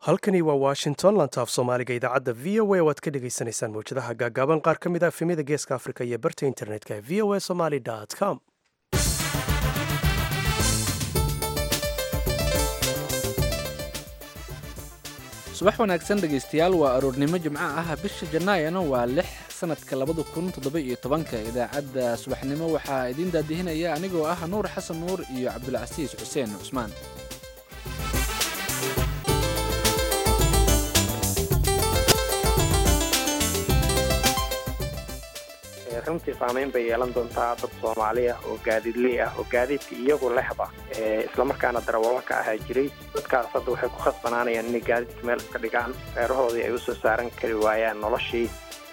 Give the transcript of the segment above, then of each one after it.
halkani waa washington lantaaf soomaaliga idaacadda v o a oo aad ka dhagaysanaysaan mawjadaha gaagaaban qaar ka mid a efemyada geeska afrika iyo barta internetka v o a somaly com subax wanaagsan dhegaystayaal waa aroornimo jimco ah bisha janaayana waa lix sanadka labada kun toddoba iyo tobanka idaacadda subaxnimo waxaa idiin daadihinaya anigoo ah nuur xasan nuur iyo cabdulcasiis xuseen cusmaan runtii saamayn bay yeelan doontaa dad soomaali ah oo gaadiidley ah oo gaadiidka iyagu lexda islamarkaana darawallo ka ahaa jiray dadkaas hadda waxay ku khasbanaanayaan inay gaadiidka meel iska dhigaan reerahoodii ay usoo saaran kari waayaan noloshii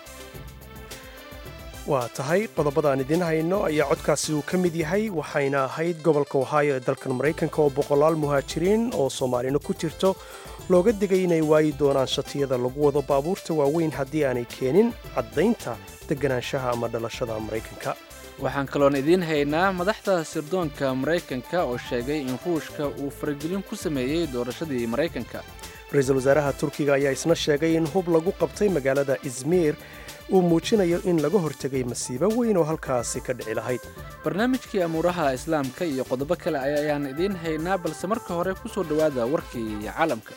waa tahay qodobadaan idiin hayno ayaa codkaasi uu ka mid yahay waxayna ahayd gobolka ohaayo ee dalkan maraykanka oo boqolaal muhaajiriin oo soomaalina ku jirto looga digay inay waayi doonaan shatiyada lagu wado baabuurta waaweyn haddii aanay keenin caddaynta deganaanshaha ama dhalashada maraykanka waxaan kaloon idiin haynaa madaxda sirdoonka maraykanka oo sheegay in ruushka uu faragelin ku sameeyey doorashadii maraykanka ra-iisul wasaaraha turkiga ayaa isna sheegay in hub lagu qabtay magaalada izmiir uu muujinayo in laga hortegay masiibo weyn oo halkaasi ka dhici lahayd barnaamijkii amuuraha islaamka iyo qodobo kale ayaan idiin haynaa balse marka hore ku soo dhowaada warkii caalamka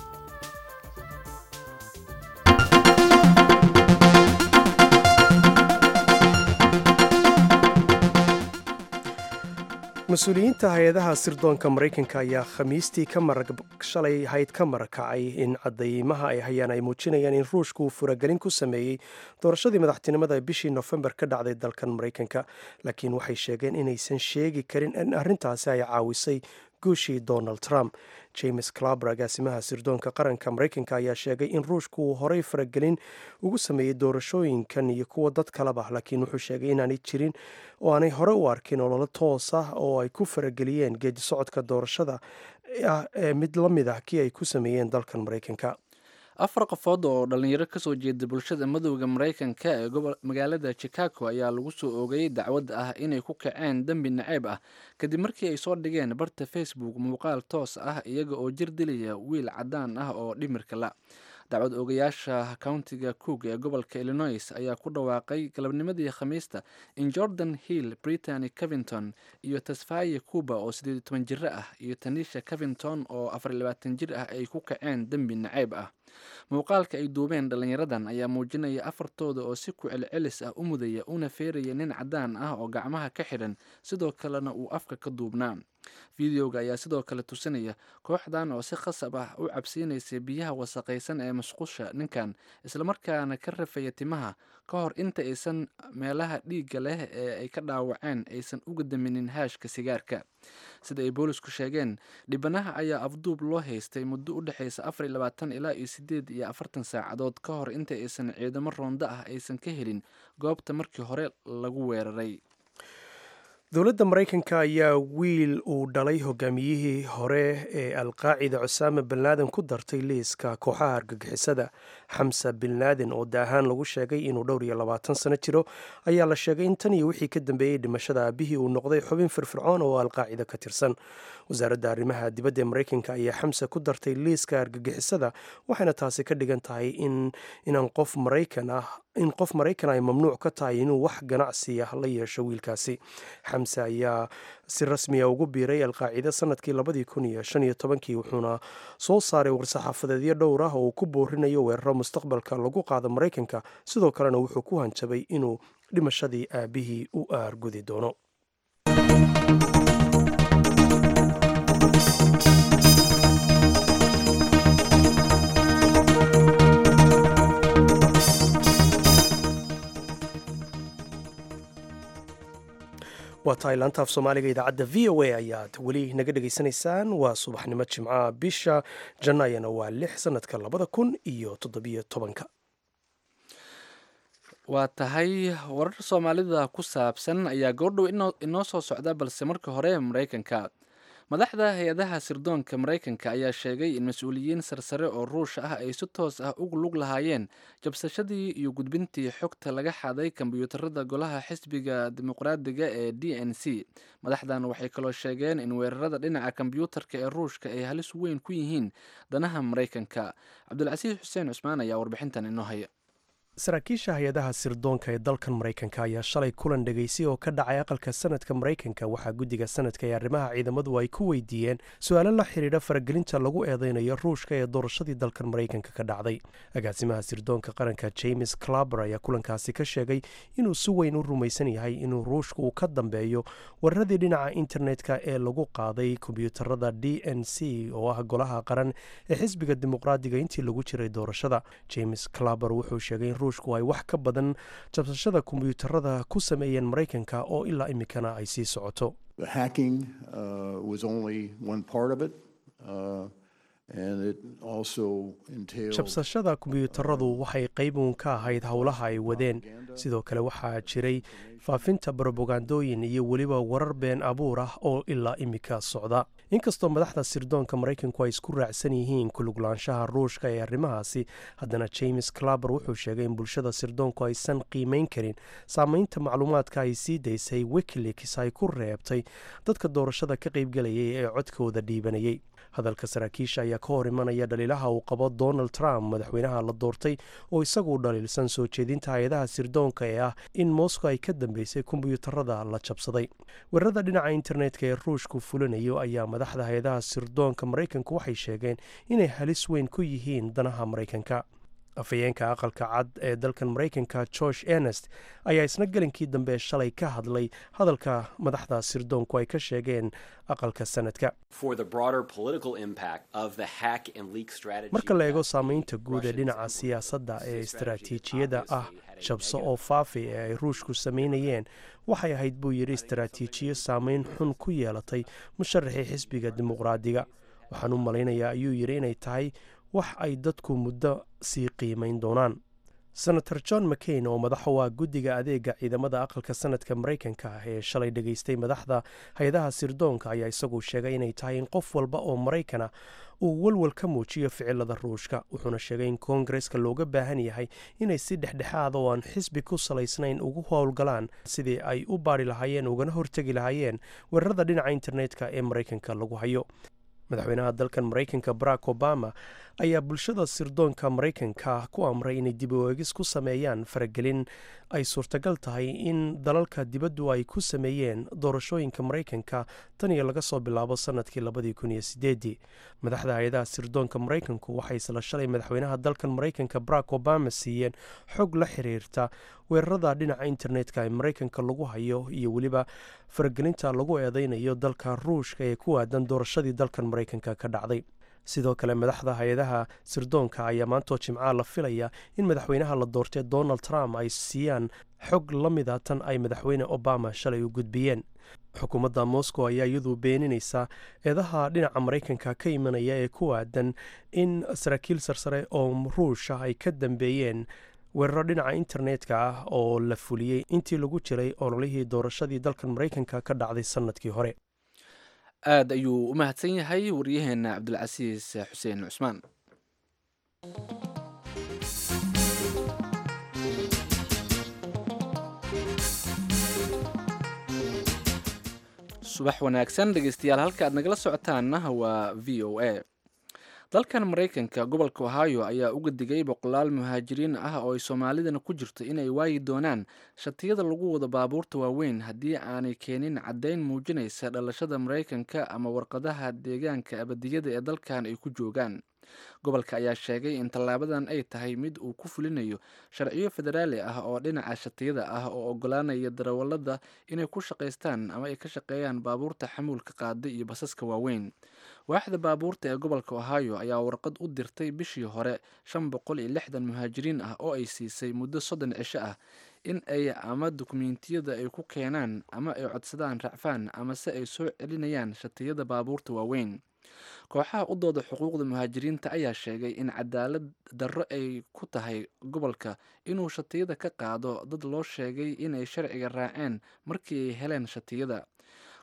mas-uuliyiinta hay-adaha sirdoonka maraykanka ayaa khamiistii shalay hayd ka marakacay in cadaymaha ay hayaan ay muujinayaan in ruushka uu furagelin ku sameeyey doorashadii madaxtinimada bishii nofembar ka dhacday dalkan maraykanka laakiin waxay sheegeen inaysan sheegi karin in arrintaasi ay caawisay guushii donald trump james claber agaasimaha sirdoonka qaranka maraykanka ayaa sheegay in ruushka uu horey faragelin ugu sameeyey doorashooyinkan iyo kuwa dad kaleba laakiin wuxuu sheegay inaanay jirin oo aanay hore u arkin ololo toos ah oo ay ku farageliyeen geedi socodka doorashada ah ee mid la mid ah kii ay ku sameeyeen dalkan maraykanka afar qofood oo dhallinyaro kasoo jeeda bulshada madowda maraykanka ee magaalada chicago ayaa lagu soo oogayay dacwad ah inay ku kaceen dembi naceeb ah kadib markii ay soo dhigeen barta facebook muuqaal toos ah iyaga oo jir dilaya wiil caddaan ah oo dhimirka la dacwad oogayaasha countiga cook ee gobolka illinois ayaa ku dhawaaqay galabnimadii khamiista in jordan hill britany covington iyo tasfaye cuba oo siddeed iyo toban jiro ah iyo tanisha covington oo afar iyo labaatan jir ah ay ku kaceen dembi naceeb ah muuqaalka ay duubeen dhallinyaradan ayaa muujinaya afartooda oo si ku celcelis ah u mudaya una feeraya nin caddaan ah oo gacmaha ka xidhan sidoo kalena uu afka ka duubnaa fideoga ayaa sidoo kale tusinaya kooxdan oo si khasab ah u cabsiinaysa biyaha wasaqaysan ee masqusha ninkan islamarkaana ka rafaya timaha ka hor inta aysan meelaha dhiigga leh ee ay ka dhaawaceen aysan uga daminin haashka sigaarka sida ay boolisku sheegeen dhibanaha ayaa afduub loo haystay muddo u dhexaysa afar iyo labaatan ilaa iyo siddeed iyo afartan saacadood ka hor inta aysan ciidamo roonda ah aysan ka helin goobta markii hore lagu weeraray dowladda maraykanka ayaa wiil uu dhalay hogaamiyihii hore ee alqaacida cusaama bin laaden ku dartay liiska kooxaha argagixisada xamsa bin laaden oo daahaan lagu sheegay inuu dhowr iyo labaatan sano jiro ayaa la sheegay in tan iyo wixii ka dambeeyey dhimashada aabihii uu noqday xubin firfircoon oo alqaacida ka tirsan wasaaradda arrimaha dibadda ee maraykanka ayaa xamsa ku dartay liiska argagixisada waxayna taasi ka dhigan tahay inaan qof maraykan ah in qof maraykan ay mamnuuc ka tahay inuu wax ganacsi ah la yeesho wiilkaasi xamse ayaa si rasmiya ugu biiray alqaacida sanadkii labadii kun iyo shan iyo tobankii wuxuuna soo saaray war-saxaafadeedyo dhowr ah oo uu ku boorinayo weeraro mustaqbalka lagu qaado maraykanka sidoo kalena wuxuu ku hanjabay inuu dhimashadii aabihii u aargudi doono waa tahay laantaaf soomaaliga idaacadda v o a ayaad weli naga dhegaysanaysaan waa subaxnimo jimcaha bisha janaayana waa lix sanadka labada kun iyo toddobiyo tobanka waa tahay warar soomaalida ku saabsan ayaa goordhow inoo soo socda balse marka hore maraykanka madaxda hay-adaha sirdoonka maraykanka ayaa sheegay in mas-uuliyiin sarsare oo ruush ah ay si toos ah ugu lug lahaayeen jabsashadii iyo gudbintii xogta laga xaday kombyuutarada golaha xisbiga dimuqraadiga ee d n c madaxdan waxay kaloo sheegeen in weerarada dhinaca kombyuutarka ee ruushka ay halis weyn ku yihiin danaha maraykanka cabdulcasiis xuseen cusmaan ayaa warbixintan inoo haya saraakiisha hay-adaha sirdoonka ee dalkan maraykanka ayaa shalay kulan dhegaysay oo ka dhacay aqalka sanadka maraykanka waxaa guddiga sanadka ee arrimaha ciidamadu ay ku weydiiyeen su-aalo la xidhiidha faragelinta lagu eedeynayo ruushka ee doorashadii dalkan maraykanka ka dhacday agaasimaha sirdoonka qaranka james claber ayaa kulankaasi ka sheegay inuu si weyn u rumaysan yahay inuu ruushka uu ka dambeeyo weeraradii dhinaca internetka ee lagu qaaday kombyuutarada d n c oo ah golaha qaran ee xisbiga dimuqraadiga intii lagu jiray doorashada james claber wuxuu sheegay ruushku ay wax ka badan jabsashada kombyuutarada ku sameeyeen maraykanka oo ilaa imikana ay sii socoto jabsashada kombyuutaradu waxay qayb uun ka ahayd howlaha ay wadeen sidoo kale waxaa jiray faafinta barobagandooyin iyo weliba warar been abuur ah oo ilaa imika socda inkastoo madaxda sirdoonka maraykanku ay isku raacsan yihiin kuluglaanshaha ruushka ee arrimahaasi haddana james claber wuxuu sheegay in bulshada sirdoonku aysan qiimeyn karin saameynta macluumaadka ay sii daysay wikileaks ay ku reebtay dadka doorashada ka qaybgelayay ee codkooda dhiibanayay hadalka saraakiisha ayaa ka hor imanaya dhaliilaha uu qabo donald trump madaxweynaha la doortay oo isagu dhaliilsan soo jeedinta hay-adaha sirdoonka ee ah in moscow ay ka dambeysay kombyuutarada la jabsaday weerarada dhinaca internetka ee ruushku fulinayo ayaa madaxda hay-adaha sirdoonka maraykanku waxay sheegeen inay halis weyn ku yihiin danaha maraykanka afhayeenka aqalka cad ee dalkan maraykanka george ernest ayaa isna gelinkii dambe shalay ka hadlay hadalka madaxda sirdoonku ay ka sheegeen aqalka sanadka marka la eego saameynta guud ee dhinaca siyaasadda ee istaraatiijiyada ah jabso oo faafi ee ay ruushku samaynayeen waxay ahayd buu yidhi istaraatiijiyo saameyn xun ku yeelatay musharaxii xisbiga dimuqraadiga waxaan u malaynayaa ayuu yidhi inay tahay wax ay dadku muddo sii qiimayn doonaan senator john mccain oo madaxa u ah guddiga adeega ciidamada aqalka sanadka maraykanka ah ee shalay dhegaystay madaxda hay-adaha sirdoonka ayaa isagu sheegay inay tahay in qof walba oo maraykana uu walwal ka muujiyo ficilada ruushka wuxuuna sheegay in koongareska looga baahan yahay inay si dhexdhexaada oo aan xisbi ku salaysnayn ugu howlgalaan sidii ay u baari lahaayeen ugana hortegi lahaayeen weerarada dhinaca internetka ee maraykanka lagu hayo madaxweynaha dalkan maraykanka barack obama ayaa bulshada sirdoonka maraykanka ku amray inay dib u eegis ku sameeyaan faragelin ay suurtagal tahay in dalalka dibaddu ay ku sameeyeen doorashooyinka maraykanka tan iyo laga soo bilaabo sanadkii labadii kun iyo sideedii madaxda hay-adaha sirdoonka maraykanku waxay isla shalay madaxweynaha dalkan maraykanka barack obama siiyeen xog la xiriirta weerarada dhinaca internetka ee maraykanka lagu hayo iyo weliba faragelinta lagu eedeynayo dalka ruushka ee ku aadan doorashadii dalkan maraykanka ka dhacday sidoo kale madaxda hay-adaha sirdoonka ayaa maantoo jimcaha la filaya in madaxweynaha la doortay donald trump ay siiyaan xog la mida tan ay madaxweyne obama shalay u gudbiyeen xukuumadda moscow ayaa iyadu beeninaysa eedaha dhinaca maraykanka ka imanaya ee ku aadan in saraakiil sarsare oo ruusha ay ka dambeeyeen weeraro dhinaca internetka ah oo la fuliyey intii lagu jiray ololihii doorashadii dalkan maraykanka ka dhacday sanadkii hore aada ayuu u mahadsan yahay waryaheena cabdulcasiis xuseen cusmaan subax wanaagsan dhegeystayaal halka aad nagala socotaanna waa v o a dalkan maraykanka gobolka ohio ayaa uga digay boqolaal muhaajiriin ah oo ay soomaalidana ku jirto inay waayi doonaan shatiyada lagu wado baabuurta waaweyn haddii aanay keenin caddayn muujinaysa dhalashada maraykanka ama warqadaha deegaanka abadiyada ee dalkan ay ku joogaan gobolka ayaa sheegay in tallaabadan ay tahay mid uu ku fulinayo sharciyo federaali ah oo dhinaca shatiyada ah oo ogolaanaya darawallada inay ku shaqaystaan ama ay ka shaqeeyaan baabuurta xamuulka qaada iyo basaska waaweyn waaxda baabuurta ee gobolka ohio ayaa warqad u dirtay bishii hore shan boqol iyo lixdan muhaajiriin ah oo ay siisay muddo soddon cisho ah in ay ama dukumiintiyada ay ku keenaan ama ay codsadaan racfaan ama se ay soo celinayaan shatiyada baabuurta waaweyn kooxaha u dooda xuquuqda muhaajiriinta ayaa sheegay in cadaalad darro ay ku tahay gobolka inuu shatiyada ka qaado dad loo sheegay inay sharciga raaceen markii ay heleen shatiyada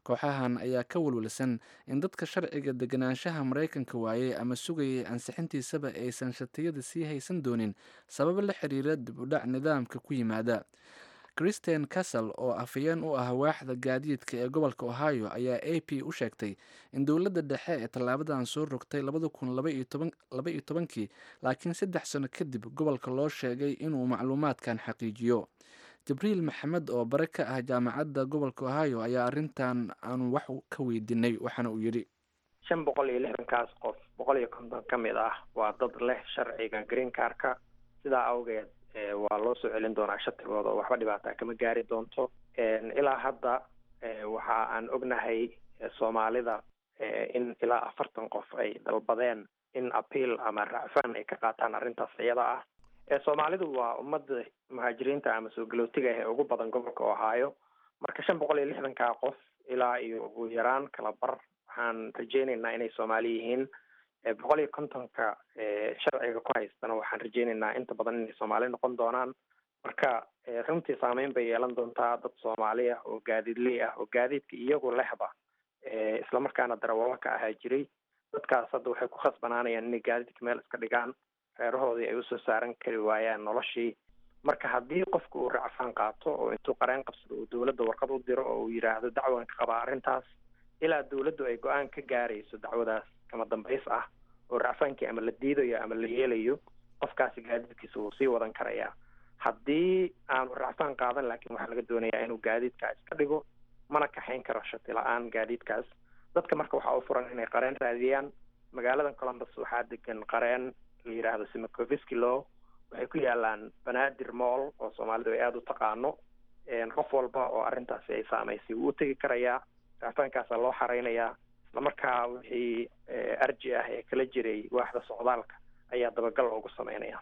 kooxahan ayaa ka walwalsan in dadka sharciga deganaanshaha maraykanka waayey ama sugayay ansixintiisaba aysan shatiyada sii haysan doonin sababo la xiriira dib u dhac nidaamka ku yimaada christian castle oo afhayeen u ah waaxda gaadiidka ee gobolka ohio ayaa a p u sheegtay in dowladda dhexe ee tallaabadan soo rogtay labada kun laba iyo tobankii laakiin saddex sano kadib gobolka loo sheegay inuu macluumaadkan xaqiijiyo jibriil maxamed oo bare ka ah jaamacadda gobolka ohio ayaa arrintan aanu wax ka weydiinay waxaana uu yidhi shan boqol iyo lixdankaas qof boqol iyo konton ka mid ah waa dad leh sharciga green carka sidaa awgeed waa loo soo celin doonaa shatigooda oo waxba dhibaataa kama gaari doonto ilaa hadda waxa aan ognahay soomaalida in ilaa afartan qof ay dalbadeen in appeal ama racfaan ay ka qaataan arrintaas iyada ah soomaalidu waa ummadda muhaajiriinta ama soo galootiga ah ee ugu badan gobolka ohio marka shan boqol iyo lixdankaa qof ilaa iyo ugu yaraan kala bar waxaan rajeyneynaa inay soomaali yihiin boqol iyo kontonka sharciga ku haystana waxaan rajeyneynaa inta badan inay soomaali noqon doonaan marka runtii saameyn bay yeelan doontaa dad soomaali ah oo gaadiidley ah oo gaadiidka iyagu lehba islamarkaana darawalo ka ahaa jiray dadkaas hadda waxay ku khasbanaanayaan inay gaadiidka meel iska dhigaan reerahoodii ay usoo saaran kari waayaan noloshii marka haddii qofka uu racfaan qaato oo intuu qareen qabsado uu dowladda warqad u diro oo uu yidhaahdo dacwan ka qabaa arrintaas ilaa dowladdu ay go-aan ka gaarayso dacwadaas kama dambays ah oo racfaankii ama la diidayo ama la yeelayo qofkaasi gaadiidkiisa wuu sii wadan karayaa haddii aanu racfaan qaadan laakiin waxaa laga doonayaa inuu gaadiidkaa iska dhigo mana kaxayn karo shati la-aan gaadiidkaas dadka marka waxaa u furan inay qareen raadiyaan magaaladan columbus waxaa degan qareen la yidhaahdo simacoviski law waxay ku yaalaan banaadir moll oo soomaalidu ay aada u taqaano qof walba oo arrintaasi ay saamaysay wuu u tegi karayaa racfaankaasaa loo xareynayaa islamarkaa wixii arji ah ee kala jiray waaxda socdaalka ayaa dabagal loogu sameynaya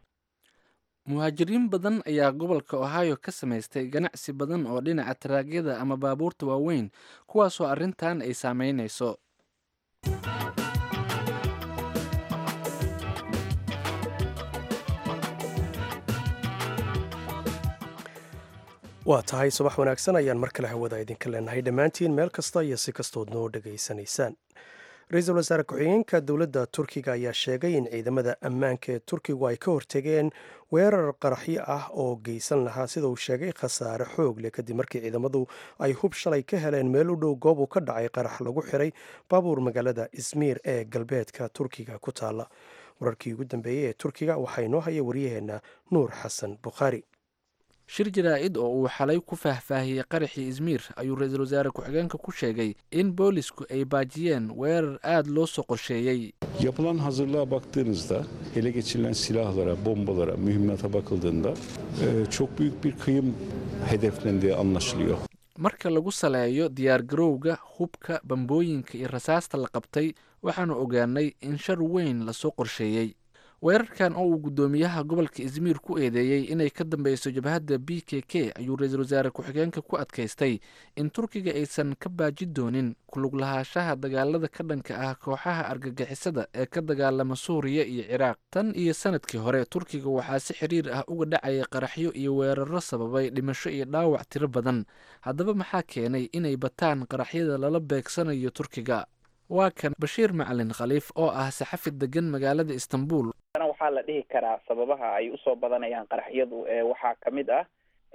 muhaajiriin badan ayaa gobolka ohio ka samaystay ganacsi badan oo dhinaca taraagyada ama baabuurta waaweyn kuwaasoo arrintan ay saameynayso waa tahay subax wanaagsan ayaan mar kale hawada idinka leenahay dhammaantiin meel kasta iyo si kastood noo dhegaysanaysaan ra-iisul wasaare ku-xigeenka dowladda turkiga ayaa sheegay in ciidamada ammaanka ee turkigu ay ka hortegeen weerar qaraxyo ah oo geysan lahaa sida uu sheegay khasaare xoog leh kadib markii ciidamadu ay hub shalay ka heleen meel u dhow goob uu ka dhacay qarax lagu xiray baabuur magaalada ismiir ee galbeedka turkiga ku taalla wararkii ugu dambeeyey ee turkiga waxaa inoo haya waryaheena nuur xasan bukhaari shir jaraa-id oo uu xalay ku faahfaahiyey qaraxii izmiir ayuu ra-iisul wasaare ku-xigeenka ku sheegay in boolisku ay baajiyeen weerar aada loo soo qorsheeyey Yapılan hazırlığa baktığınızda, ele geçirilen silahlara, bombalara, mühimmata bakıldığında e, çok büyük bir kıyım hedeflendiği anlaşılıyor. marka lagu saleeyo diyaargarowga hubka bambooyinka iyo rasaasta la qabtay waxaanu ogaanay in shar weyn lasoo qorsheeyey weerarkan oo uu guddoomiyaha gobolka izmiir ku eedeeyey inay ka dambeyso jabhadda b k k ayuu ra-iisul wasaare ku-xigeenka ku adkaystay in turkiga aysan ka baaji doonin kulug lahaanshaha dagaalada ka dhanka ah kooxaha argagixisada ee ka dagaalama suuriya iyo ciraaq tan iyo sanadkii hore turkiga waxaa si xiriir ah uga dhacayay qaraxyo iyo weeraro sababay dhimasho iyo dhaawac tiro badan haddaba maxaa keenay inay bataan qaraxyada lala beegsanayo turkiga waa kan bashiir macalin khaliif oo ah saxafi degan magaalada istanbul waxaa la dhihi karaa sababaha ay usoo badanayaan qaraxyadu waxaa kamid ah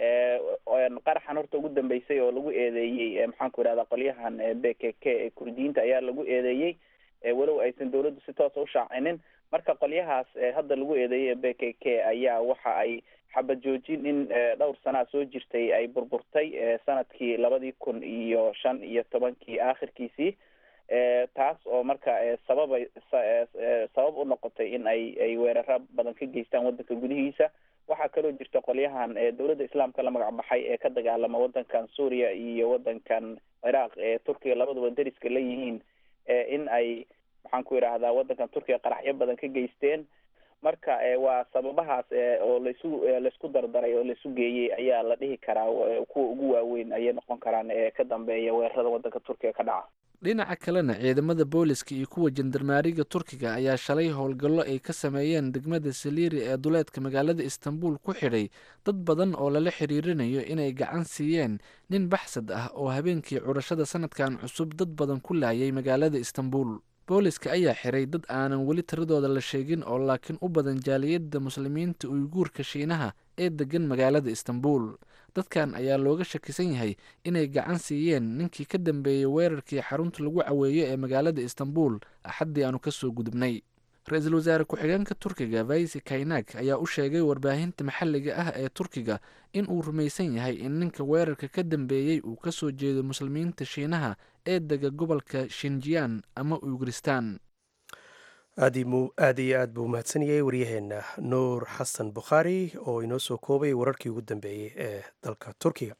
qaraxan horta ugu dambeysay oo lagu eedeeyey maxaanku irahda qolyahan b k k ee kurdiyiinta ayaa lagu eedeeyey walow aysan dawladdu si toosa ushaacinin marka qolyahaas hadda lagu eedeeyey b k k ayaa waxa ay xabad joojin in dhowr sanaa soo jirtay ay burburtay sanadkii labadii kun iyo shan iyo tobankii aakhirkiisii taas oo marka sababay sabab u noqotay in ay ay weeraro badan ka geystaan waddanka gudihiisa waxaa kaloo jirta qolyahan dowladda islaamka la magac baxay ee ka dagaalama waddankan suuriya iyo waddankan ciraaq ee turkiga labaduba deriska la yihiin in ay maxaan ku idhaahdaa waddankan turkiga qaraxyo badan ka geysteen marka waa sababahaas oo laisu laisku dardaray oo laisu geeyey ayaa la dhihi karaa kuwa ugu waaweyn ayay noqon karaan ee ka dambeeya weerarada waddanka turkiga ka dhaca dhinaca kalena ciidamada booliska iyo kuwa jandarmaariga turkiga ayaa shalay howlgallo ay ka sameeyeen degmada saliiri ee duleedka magaalada istanbul ku xidhay dad badan oo lala xiriirinayo inay gacan siiyeen nin baxsad ah oo habeenkii curashada sanadkan cusub dad badan ku laayay magaalada istanbul booliska ayaa xiray dad aanan weli tiradooda la sheegin oo laakiin u badan jaaliyadda muslimiinta uyguurka shiinaha ee degan magaalada istanbul dadkan ayaa looga shakisan yahay inay gacan siiyeen ninkii ka dambeeyey weerarkii xarunta lagu caweeyo ee magaalada istanbul axaddii aanu kasoo gudubnay ra-iisul wasaare ku-xigeenka turkiga vaisi kainak ayaa u sheegay warbaahinta maxalliga ah ee turkiga in uu rumaysan yahay in ninka weerarka ka dambeeyey uu kasoo jeedo muslimiinta shiinaha ee dega gobolka shinjiyan ama uyguristan aad iyo aad buu mahadsanayay waryaheena nuur xasan bukhaari oo inoo soo koobay wararkii ugu dambeeyey ee dalka turkiga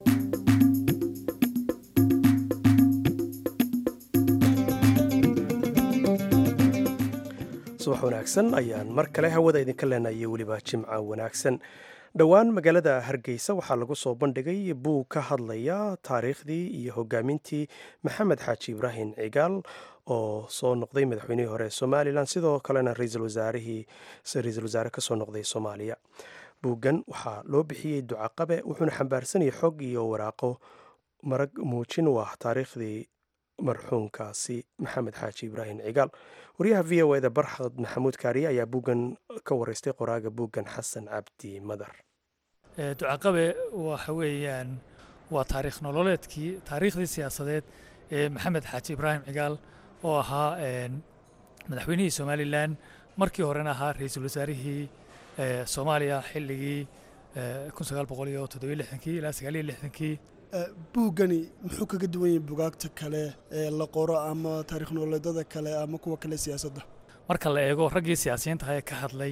subax wanaagsan ayaan mar kale hawada idinka leenayay weliba jimca wanaagsan dhowaan magaalada hargeysa waxaa lagu soo bandhigay buug ka hadlaya taariikhdii iyo hogaamintii maxamed xaaji ibraahim cigaal oo soo noqday madaxweynihii hore ee somalilan sidoo kalena ra-iisul wasaarihii ra-iisul wasaare kasoo noqday soomaaliya buuggan waxaa loo bixiyey ducaqabe wuxuuna xambaarsanayay xog iyo waraaqo marag muujin u ah taariikhdii marxuumkaasi maxamed xaaji ibraahim cigaal wariyaha v o eda barxad maxamuud kaariye ayaa buuggan ka wareystay qoraaga buuggan xasan cabdi madar ducaqabe waxa weeyaan waa taariikh nololeedkii taariikhdii siyaasadeed ee maxamed xaaji ibraahim cigaal oo ahaa madaxweynihii somalilan markii horena ahaa ra-iisul wasaarihii soomaaliya xilligii ilaa sagaaliyo buuggani muxuu kaga duwan yahay bugaagta kale ee la qoro ama taarikh nololeedada kale ama kuwa kale siyaasadda marka la eego raggii siyaasiyiintaha ee ka hadlay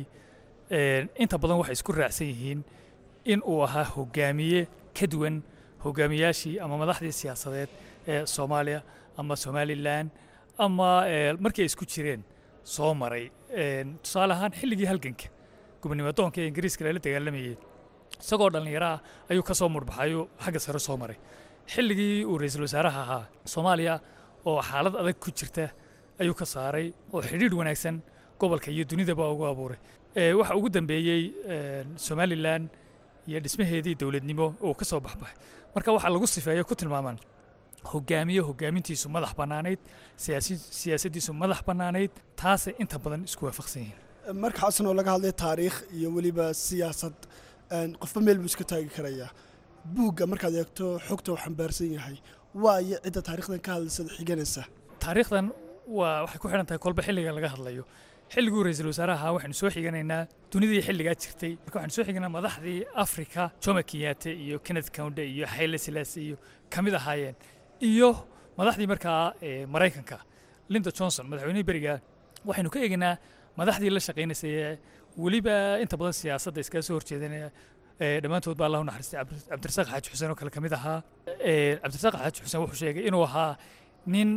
inta badan waxay isku raacsan yihiin in uu ahaa hogaamiye ka duwan hogaamiyaashii ama madaxdii siyaasadeed ee soomaaliya ama somalilan ama markii ay isku jireen soo maray tusaale ahaan xilligii halganka gobonimo doonka ee ingiriiska lala dagaalamayey isagoo dhallinyaro ah ayuu ka soo murbaxayo xagga sare soo maray xilligii uu ra-iisul wasaaraha ahaa soomaaliya oo xaalad adag ku jirta ayuu ka saaray oo xidhiidh wanaagsan gobolka iyo dunidaba ugu abuuray waxa ugu dambeeyey somalilan iyo dhismaheedii dowladnimo oo ka soo baxbaxay marka waxaa lagu sifeeyo ku tilmaamaan hogaamiye hogaamintiisu madax bannaanayd siyaasaddiisu madax bannaanayd taasay inta badan isku waafaqsan yihiin marka xasan oo laga hadlay taariikh iyo weliba siyaasad qofba meel buu iska taagi karayaa buugga markaad eegto xogta uu xambaarsan yahay waayo cidda taarikhdan ka hadlaysada xiganaysa taariikhdan waa waxay ku xidhan tahay kolba xilliga laga hadlayo xilliguu ra-iisul wasaaraha ahaa waxaynu soo xiganaynaa dunidii xilligaa jirtay marka waxaynu soo xiganaa madaxdii afrika jomo kenyaate iyo kenneth counde iyo hayle silaase iyo ka mid ahaayeen iyo madaxdii markaa maraykanka linda johnson madaxweynihii beriga waxaynu ka eegaynaa madaxdii la shaqaynaysay weliba inta badan siyaasadda iskaga soo horjeedanaya dhammaantood baa allahu naxariistay cabdirasaaq xaaji xuseen oo kale ka mid ahaa cabdirasaaq xaaji xuseen wuxuu sheegay inuu ahaa nin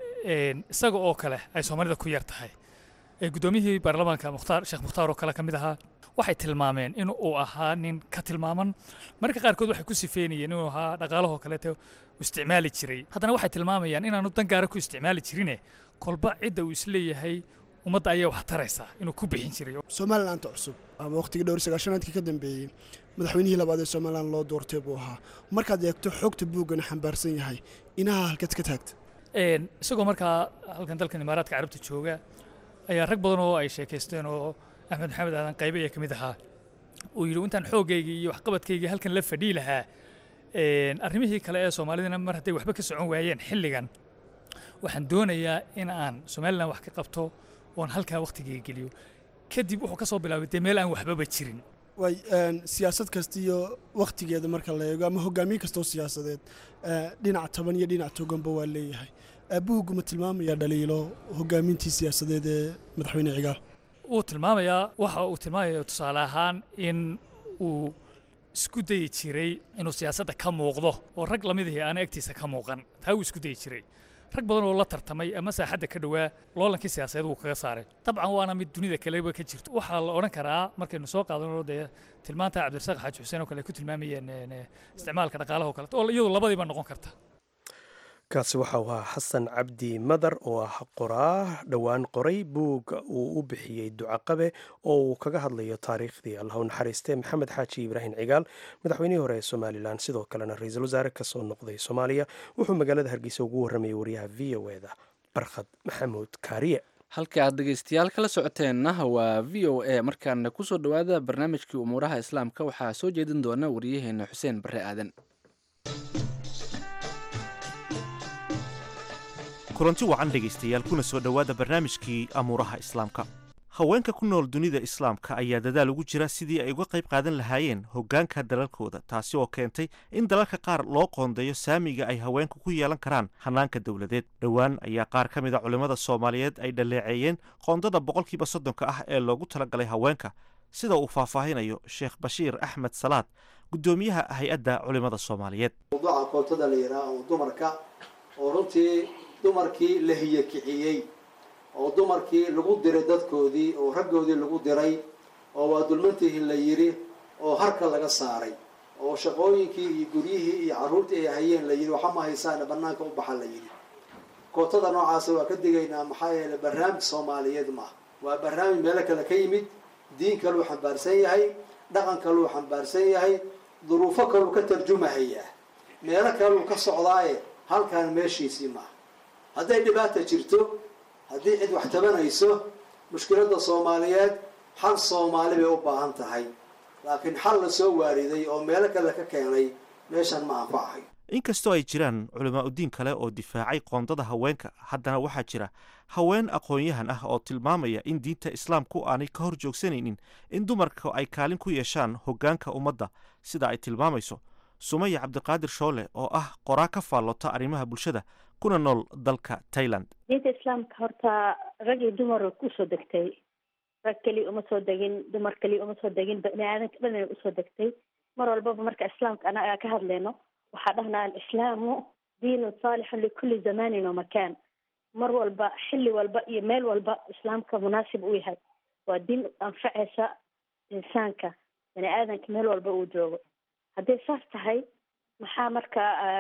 isaga oo kale ay soomaalida ku yar tahay guddoomiyihii baarlamaanka mukhtaar sheekh mukhtaar oo kale ka mid ahaa waxay tilmaameen in uu ahaa nin ka tilmaaman marka qaarkood waxay ku sifeynayeen inuu ahaa dhaqaalahoo kaleete isticmaali jiray haddana waxay tilmaamayaan inaanu dan gaara ku isticmaali jirine kolba cidda uu isleeyahay ummadda ayaa wax taraysaa inuu ku bixin jiray somalilananta cusub ama waqtigii dhowr sagaashanaadkii ka dambeeyey madaxweynihii labaad ee somalilan loo doortay buu ahaa markaad eegto xogta buuggana xambaarsan yahay inaha halkaad ka taagta isagoo markaa halkan dalkan imaaraadka carabta jooga ayaa rag badan oo ay sheekaysteen oo axmed maxamed aadan qaybe ayaa ka mid ahaa uu yidhi intaan xooggaygii iyo waxqabadkaygii halkan la fadhii lahaa arrimihii kale ee soomaalidana mar hadday waxba ka socon waayeen xilligan waxaan doonayaa in aan somalilan wax ka qabto oon halkaa wakhtigii geliyo kadib wuxuu ka soo bilaabay dee meel aan waxbaba jirin way siyaasad kasta iyo wakhtigeeda marka la eego ama hogaamiye kastoo siyaasadeed dhinac taban iyo dhinac toganba waa leeyahay buuggu ma tilmaamaya dhaliilo hogaamintii siyaasadeed ee madaxweyne cigaal wuu tilmaamayaa waxa uu tilmaamaya tusaale ahaan in uu isku dayi jiray inuu siyaasadda ka muuqdo oo rag lamidihii aana agtiisa ka muuqan taa wuu isku dayi jiray rag badan oo la tartamay ama saaxadda ka dhowaa loolankii siyaasadeed wuu kaga saaray dabcan waana mid dunida kaleba ka jirto waxaa la odhan karaa markaynu soo qaadano dee tilmaanta cabdirasaaq xaaji xuseen oo kale ay ku tilmaamayeen isticmaalka dhaqaalaha oo kale oo iyadu labadiiba noqon karta kaasi waxa uu ahaa xasan cabdi madar oo ah qoraa dhowaan qoray buug uu u bixiyey ducaqabe oo uu kaga hadlayo taariikhdii allah u naxariistee maxamed xaaji ibraahim cigaal madaxweynihii hore ee somalilan sidoo kalena ra-iisul wasaare kasoo noqday soomaaliya wuxuu magaalada hargeysa ugu warramayay wariyaha v o eda barkhad maxamuud kaariye halka aad dhegeystayaal kala socoteenna waa v o a markaana kusoo dhowaada barnaamijkii umuuraha islaamka waxaa soo jeedin doona wariyaheena xuseen bare aadan kulanti wacan dhegaystayaal kuna soo dhowaada barnaamijkii amuuraha islaamka haweenka ku nool dunida islaamka ayaa dadaal ugu jira sidii ay uga qayb qaadan lahaayeen hoggaanka dalalkooda taasi oo keentay in dalalka qaar loo qoondeeyo saamiga ay haweenku ku yeelan karaan hannaanka dowladeed dhowaan ayaa qaar ka mid a culimmada soomaaliyeed ay dhaleeceeyeen qoondada boqolkiiba soddonka ah ee loogu talagalay haweenka sida uu faahfaahinayo sheekh bashiir axmed salaad guddoomiyaha hay-adda culimmada soomaaliyeed mawduuca koontada la yidhaha oo dumarka oo runtii dumarkii la hiyakiciyey oo dumarkii lagu diray dadkoodii oo raggoodii lagu diray oo waa dulmantihin la yidhi oo harka laga saaray oo shaqooyinkii iyo guryihii iyo carruurtii ay hayeen la yidhi waxa ma haysaana banaanka u baxa la yidhi kootada noocaasa waa ka digaynaa maxaa yeeley barnaamij soomaaliyeed maaha waa barnaamij meelo kale ka yimid diin kaluu xambaarsan yahay dhaqan kaluu xambaarsan yahay duruufo kaluu ka tarjumahayaa meelo kaluu ka socdaaye halkaan meeshiisii maaha hadday dhibaata jirto haddii cid wax tabanayso mushkiladda soomaaliyeed xal soomaali bay u baahan tahay laakiin xal la soo waariday oo meelo kale ka keenay meeshan ma anfacahay inkastoo ay jiraan culamaa udiin kale oo difaacay qoondada haweenka haddana waxaa jira haween aqoon-yahan ah oo tilmaamaya in diinta islaamku aanay ka hor joogsanaynin in dumarka ay kaalin ku yeeshaan hoggaanka ummadda sida ay tilmaamayso sumaya cabdiqaadir shoole oo ah qoraa ka faallota arrimaha bulshada kuna nool dalka tailand diinta islaamka horta rag iyo dumar usoo degtay rag keliya uma soo degin dumar keliya uma soo degin bani aadanka dhan ay usoo degtay mar walbaba marka islaamka anaga ka hadleyno waxaa dhahnaa alislaamu diinun saalixun likulli zamanin wa makaan mar walba xilli walba iyo meel walba islaamka munaasib u yahay waa diin anfacaysa insaanka bani aadanka meel walba uu joogo hadday saas tahay maxaa marka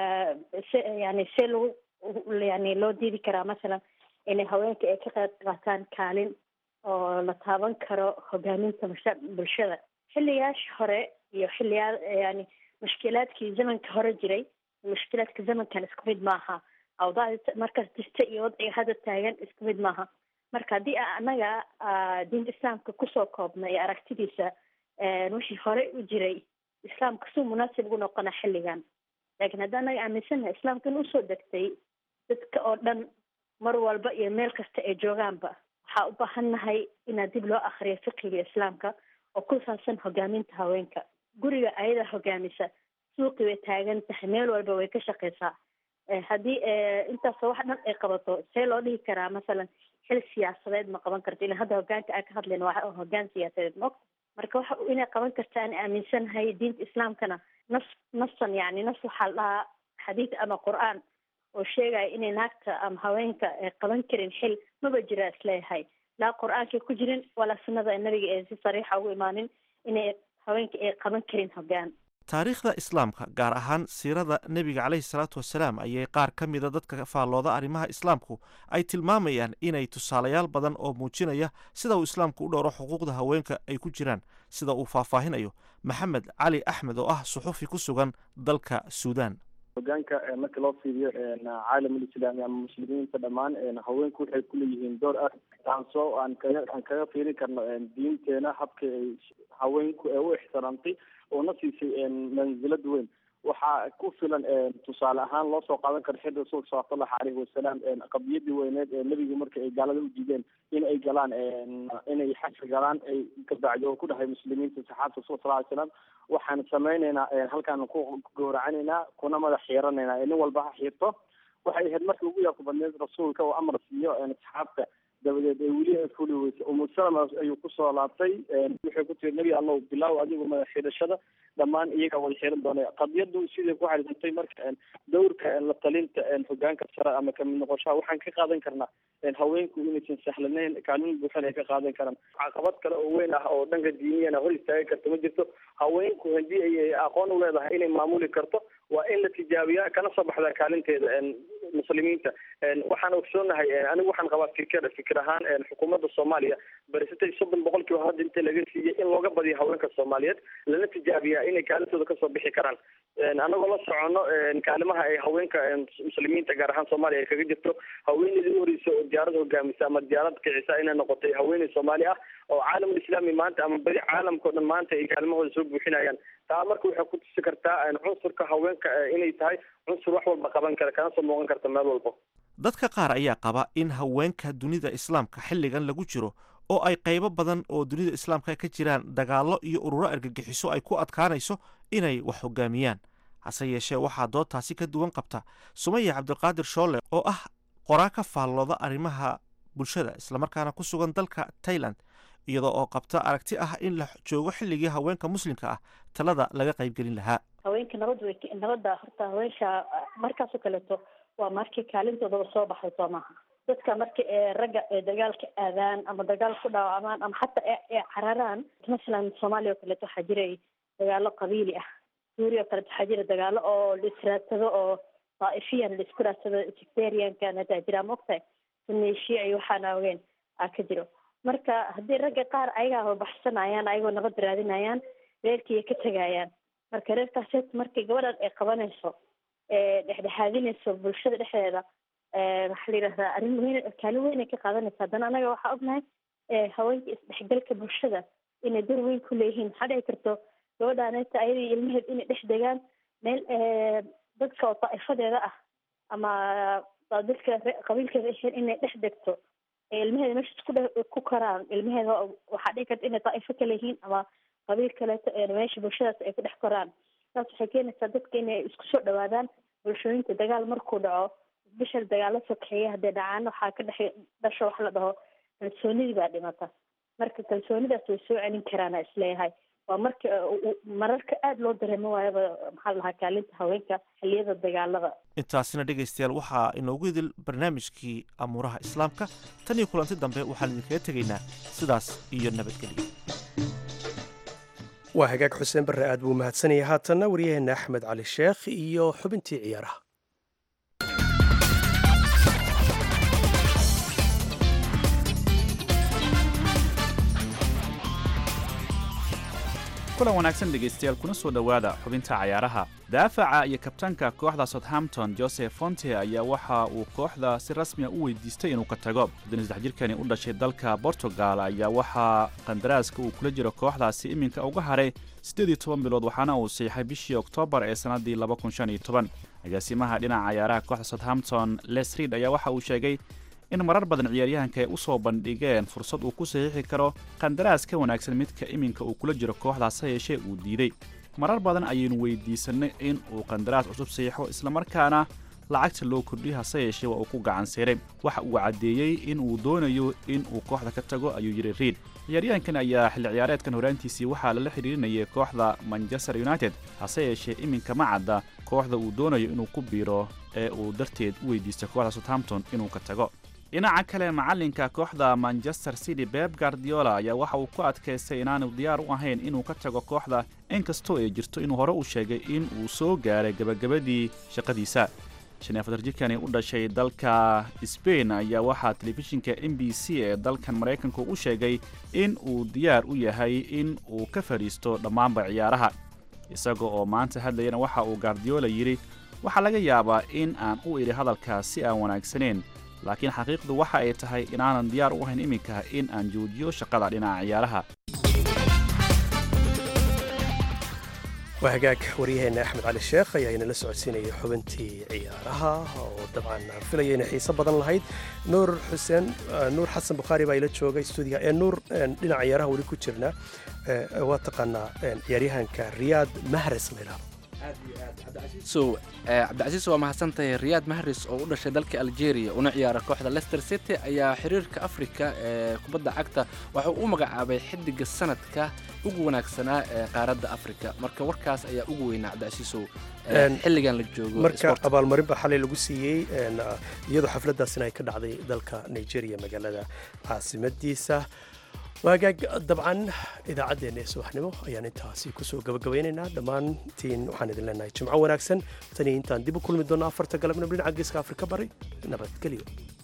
se yani see lagu yani loo diidi karaa masalan inay haweenka ay ka qayb qaataan kaalin oo la taaban karo hogaaminta masha bulshada xilliyaasha hore iyo xilliyaa yani mushkilaadkii zamanka hore jiray mushkilaadka zamankan isku mid maaha awdaacda markaas jirta iyo wadciga hadda taagan isku mid maaha marka haddii anaga diinta islaamka kusoo koobna iyo aragtidiisa wixii horey u jiray islaamka suu munaasib ugu noqona xilligan laakiin haddii anaga aaminsannahay islaamka in usoo degtay dadka oo dhan mar walba iyo meel kasta ay joogaanba waxaa u baahan nahay inaa dib loo akriyo fiqiga islaamka oo ku saabsan hogaaminta haweenka guriga ayadaa hogaamisa suuqi way taagan tahay meel walba way ka shaqeysaa haddii intaasoo wax dhan ay qabato see loo dhihi karaa masalan xil siyaasadeed ma qaban karto ilan hadda hogaanka aan ka hadlayno waa hogaan siyaasadeed maogta marka waxa inay qaban karta aan aaminsanahay diinta islaamkana nas nasan yani nas waxaa la dhahaa xadiid ama qur-aan oo sheegaya inay naagta ama haweenka ay qaban karin xil maba jira isleeyahay laa qur-aankay ku jirin walaa sunnada nabiga ee si sariixa ugu imaanin inay haweenka ay qaban karin hogaan taariikhda islaamka gaar ahaan siirada nebiga caleyhi salaatu wasalaam ayay qaar ka mida dadka faallooda arrimaha islaamku ay tilmaamayaan inay tusaalayaal badan oo muujinaya sida uu islaamku u dhowro xuquuqda haweenka ay ku jiraan sida uu faahfaahinayo maxamed cali axmed oo ah suxufi ku sugan dalka suudaan hogaanka marka loo fiiriyo caalamulislaami ama muslimiinta dhammaan haweenku waxay kuleeyihiin door ah taasoo aan kaga aan kaga fiirin karno diinteena habka ay haweenku ee u ixtiraamtay oo na siisay mansilad weyn waxaa ku filan tusaale ahaan loo soo qaadan karo xil rasuulka salawatullahi caleyhi wasalaam qadiyadii weyneed ee nebigu marka ay gaalada u diideen in ay galaan inay xaji galaan ay kabacdi oo ku dhahay muslimiinta saxaabta rasul sal ly slam waxaan samayneynaa halkaan ku gowracanaynaa kuna madax xiiranaynaa nin walba ha xiirto waxay ahayd markii ugu yaabka badneed rasuulka oo amar siiyo saxaabta dabadeed ee weli ay fuli weysay umu salama ayuu kusoo laabtay waxay ku tiri nebi allow bilaaw adigu madax xidhashada dhammaan iyagaa wada xiran doona qadiyadu siday ku xariisantay marka dowrka la talinta hogaanka sare ama kamid noqoshaha waxaan ka qaadan karnaa haweenku inaysan sahlanayn kaalin buuxan ay ka qaadan karaan caqabad kale oo weyn ah oo dhanka diiniyana hor istaagi karta ma jirto haweenku haddii ay aqoon u leedahay inay maamuli karto waa in la tijaabiyaa kana soo baxdaa kaalinteeda muslimiinta waxaan ogsoonahay anigu waxaan qabaa fikir fikir ahaan xukuumadda soomaaliya barisatay soddon boqolkiiba hadda inta laga siiyey in looga badiyo haweenka soomaaliyeed lana tijaabiyaa inay kaalintooda kasoo bixi karaan anagoo la socono kaalimaha ay haweenka muslimiinta gaar ahaan soomaaliya ay kaga jirto haweeneydii u horeysa oo diyaarad hogaamisa ama diyaarad kicisa inay noqotay haweeney soomaali ah oo caalamul islaami maanta ama beri caalamka o dhan maanta ay kaalimahooda soo buuxinayaan taa marka waxay ku tusi kartaa cunsurka haweenka inay tahay cunsur wax walba qaban kara kana soo muuqan karta meel walba dadka qaar ayaa qaba in haweenka dunida islaamka xilligan lagu jiro oo ay qaybo badan oo dunida islaamka ka jiraan dagaallo iyo ururo argagixiso ay ku adkaanayso inay wax hogaamiyaan hase yeeshee waxaa doodtaasi ka duwan qabta sumaya cabdiqaadir shoole oo ah qoraa ka faallooda arrimaha bulshada islamarkaana ku sugan dalka tailand iyadoo oo qabta aragti ah in la joogo xilligii haweenka muslimka ah talada laga qaybgelin lahaa haweenka nabad way nabadda horta haweenka markaasoo kaleeto waa markii kaalintoodaba soo baxay soo maaha dadka marka ee ragga ee dagaalka aadaan ama dagaal ku dhaawamaan ama xataa ee cararaan masalan soomaaliya oo kaleeto waxaa jiray dagaalo qabiili ah suuriya oo kaleeto waxaa jira dagaalo oo la israadsado oo daa'ifiyan la isku raadsado sectariankan hadaa jira ma ogtahay suneeshiya iyo waxaan awgeen aa ka jiro marka haddii ragga qaar ayagaa baxsanayaan ayagoo nabad raadinayaan reerkiiya ka tegayaan marka reerkaas markay gabadhan ay qabanayso dhexdhexaadinayso bulshada dhexdeeda waxaa la yidhahdaa arrin weyn kaalin weyn ay ka qaadanaysa haddana anaga waxaa ognahay haweenka isdhexgalka bulshada inay door weyn ku leeyihiin waxaa dhici karto gabadhaaneta ayadii ilmaheed inay dhex degaan meel dadka oo daa'ifadeeda ah ama dadka qabiilkeeda ahayn inay dhex degto ilmaheeda meeshaas ku ku koraan ilmaheeda waxaa dhici karta inay daa'ifo kale yihiin ama qabiil kaleeto meesha bulshadaas ay ku dhex koraan saas waxay keenaysaa dadka inay isku soo dhawaadaan bulshooyinka dagaal markuu dhaco bishal dagaalo sokeeya haddee dhacaan waxaa ka dhex dhasho wax la dhaho kalsoonidii baa dhimata marka kalsoonidaas way soo celin karaana isleeyahay waa marka mararka aada loo dareemo waayaba maxaa la dhahaa kaalinta haweenka xilliyada dagaalada intaasina dhegaystayaal waxaa inoogu idil barnaamijkii amuuraha islaamka tan iyo kulanti dambe waxaan idinkaga tegaynaa sidaas iyo nabadgelyo waa hagaag xuseen barre aad buu mahadsanaya haatanna waryaheena axmed cali sheekh iyo xubintii ciyaaraha kulan wanaagsan dhegaystayaal kuna soo dhowaada xubinta cayaaraha daafaca iyo kabtaanka kooxda southampton joseph fonte ayaa waxa uu kooxda si rasmiya u weydiistay inuu ka tago soddon jirkani u dhashay dalka portugal ayaa waxaa qandaraaska uu kula jiro kooxdaasi iminka uga haray siddeed iyo toban bilood waxaana uu siixay bishii oktoobar ee sannaddii laba kun shan iyo toban agaasimaha dhinaca cayaaraha kooxda southampton les reid ayaa waxa uu sheegay in marar badan ciyaaryahanka ay u soo bandhigeen fursad uu ku saxiixi karo qandaraas ka wanaagsan midka iminka uu kula jiro kooxdaas ha yeeshee uu diiday marar badan ayaynu weydiisannay in uu qandaraas cusub saxiixo islamarkaana lacagta loo kordhiyo hase yeeshee waa uu ku gacan siiray waxa uu caddeeyey in uu doonayo in uu kooxda ka tago ayuu yidhi riid ciyaaryahankan ayaa xilli ciyaareedkan horaantiisii waxaa lala xidhiirinayay kooxda manchester united hase yeeshee iminka ma cadda kooxda uu doonayo inuu ku biiro ee uu darteed u weydiistay kooxda southampton inuu ka tago dhinaca kale macalinka kooxda manchester city beb guardiola ayaa waxa uu ku adkaystay inaanu diyaar u ahayn inuu ka tago kooxda inkastoo ay jirto inuu hore u sheegay in uu soo gaaray gebagabadii shaqadiisa shan iyo afar jirkani u dhashay dalka sbain ayaa waxaa telefishinka m b c ee dalkan maraykanku u sheegay in uu diyaar u yahay in uu ka fadhiisto dhammaanba ciyaaraha isaga oo maanta hadlayana waxa uu guardiola yidhi waxaa laga yaabaa in aan u idhi hadalkaas si aan wanaagsaneyn laakiin xaqiiqdu waxa ay tahay inaanan diyaar u ahayn iminka in aan joojiyo shaqada dhinaca ciyaaraha waa hagaag waryaheena axmed cali sheekh ayaa inala socodsiinayay xubintii ciyaaraha oo dabcan aan filaya inay xiiso badan lahayd nuur xuseen nuur xasan bukhaari baa ila joogay stuudiga ee nuur dhinaca ciyaaraha weli ku jirna waa taqaanaa ciyaaryahanka riyaad mahres meelaha cabdicasiis waa mahadsantahay riyaad mahris oo u dhashay dalka algeria una ciyaara kooxda lester city ayaa xiriirka afrika ee kubadda cagta waxuu u magacaabay xidiga sanadka ugu wanaagsanaa ee qaaradda afrika marka warkaas ayaa ugu weynaa cabdicasiisow xilligan la joogo marka abaalmarin baa xalay lagu siiyey iyadoo xafladdaasina ay ka dhacday dalka nigeria magaalada caasimadiisa waagaag dabcan idaacaddeenna ee subaxnimo ayaan intaasi kusoo gabagabaynaynaa dhammaantiin waxaan idin leenahay jimco wanaagsan tanii intaan dib u kulmi doonno afarta galabnimo dhinaca geeska afrika bari nabadgelyo